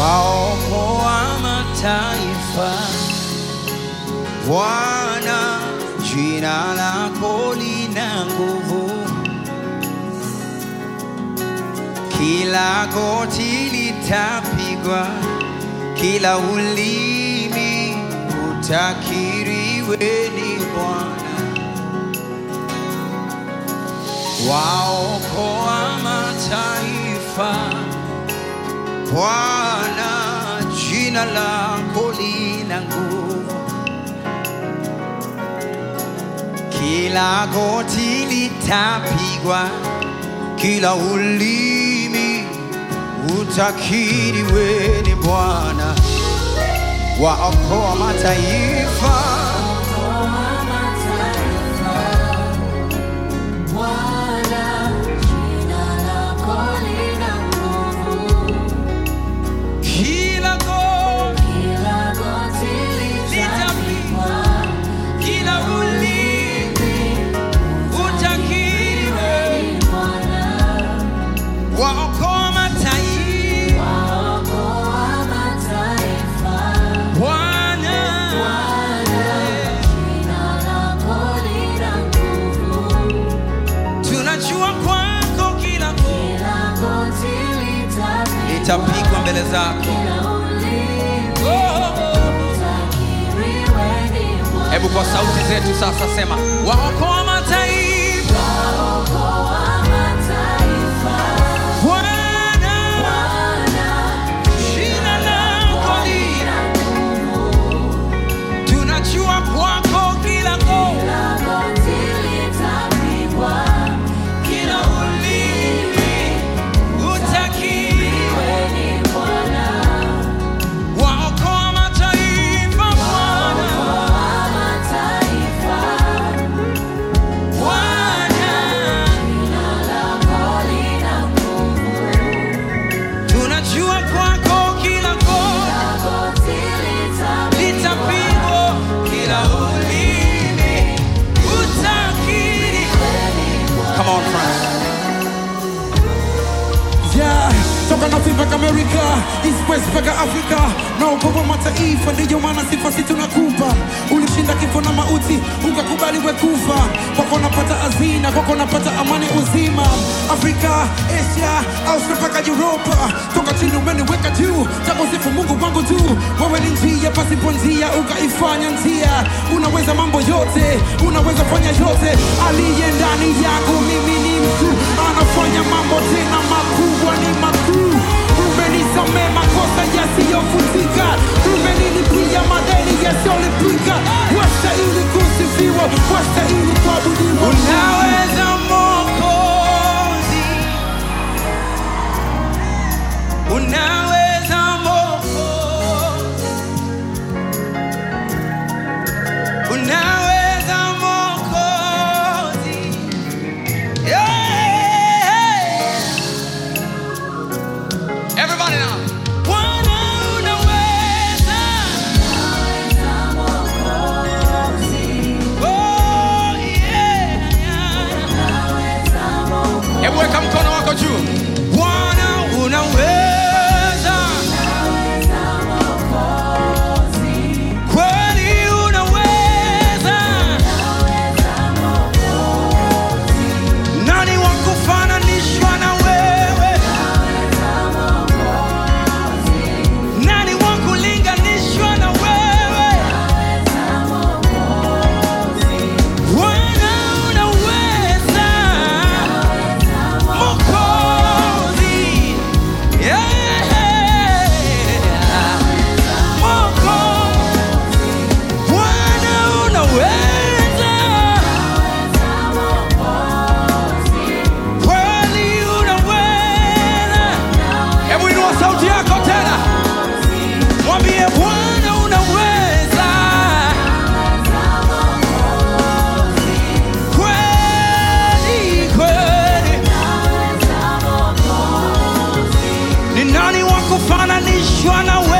waokoa mataifa. Bwana, jina lako lina nguvu, kila goti litapigwa, kila ulimi utakiri wewe ni Bwana. Waokoa mataifa, Bwana, jina lako lina nguvu, kila goti litapigwa, kila ulimi utakiri wewe ni Bwana. Waokoa mataifa, kila goti litapigwa, kila ulimi utakiri wewe. Waokoa mataifa, Bwana. Tunajua kwako kila goti litapigwa mbele zako. Oh, oh, oh. Hebu kwa sauti zetu sasa sema, waokoa mataifa, Bwana, jina lako lina. Tunajua kwako kila goti, kila ulimi utakiri. Waokoa mataifa, Bwana, Bwana. Tunajua kwako kila goti litapigwa, kila ulimi utakiri. Come on, friends. Yeah, toka North mpaka Amerika, East West mpaka Afrika, na ukovu mataifa, ndiyo maana sifa si tunakupa. Ulishinda kifo na mauti, ukakubali we kufa. Kwako napata hazina, kwako napata amani uzima. Afrika, Asia, Australia mpaka Europa, toka chini umeniweka juu, takusifu Mungu wangu tu. Wewe ni njia pasipo njia, ukaifanya njia. Unaweza mambo yote, unaweza fanya yote. Aliye ndani yangu mimi ni mtu, anafanya mambo tena makubwa ni makuu. Umenisamee makosa yasiyofutika, umenilipia madeni yasiyolipika. Wastahili kusifiwa, wastahili kuabudiwa. Unaweza Mwokozi, unaweza Mwokozi, unaweza Mwokozi, yeah. Everybody now. Bwana unaweza, oh yeah, yeah. Hebu weka mkono wako juu. Bwana unaweza, kweli unaweza. Nani wa kufananishwa na wewe? Nani wa kulinganishwa na wewe? Bwana unaweza, Mwokozi, yeah. Mwokozi, Bwana unaweza, kweli unaweza. Hebu inua sauti yako tena, mwambie Bwana unaweza, kweli kweli. Ni nani wa kufananishwa na wewe?